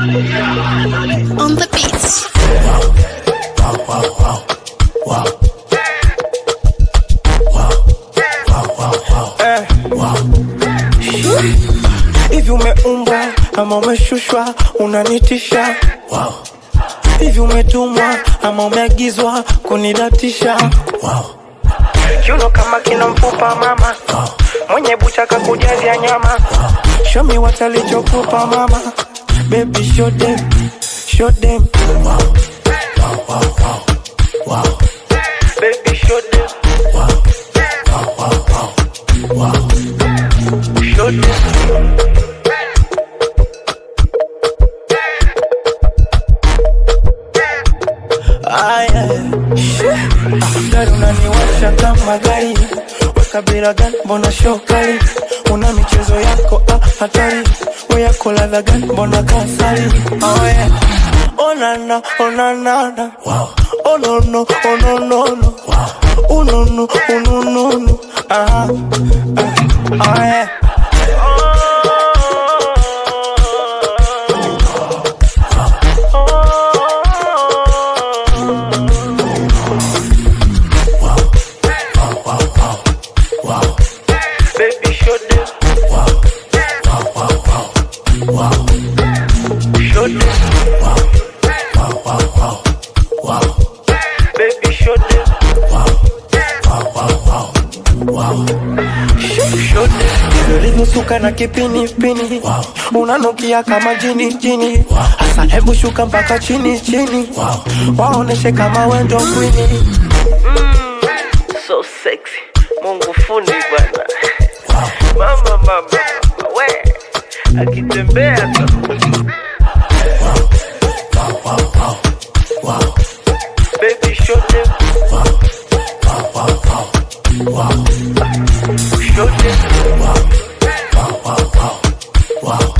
On the beats. hivi umeumbwa ama umeshushwa unanitisha hivi umetumwa ama umeagizwa kunidatisha kiuno kama kina mfupa mama mwenye bucha kakujazia nyama shomi watalichokupa mama baby show them show them baby show them show them Aya, gari unaniwasha kama gari wakabila gani mbona shokali una michezo yako ah, hatari we yako ladha gani mbona kasari oh, yeah. onana onanana onono ononono unono unonono ah, ah, oh, yeah. Baby, show them. Show them. Baby, show them. Show them. ulivyosuka na kipinipini unanukia kama jini jini hasa hebu shuka mpaka chini chini waoneshe kama wendo kwini so sexy mungu fundi bwana mama mama mama, we akitembea tu baby show them show them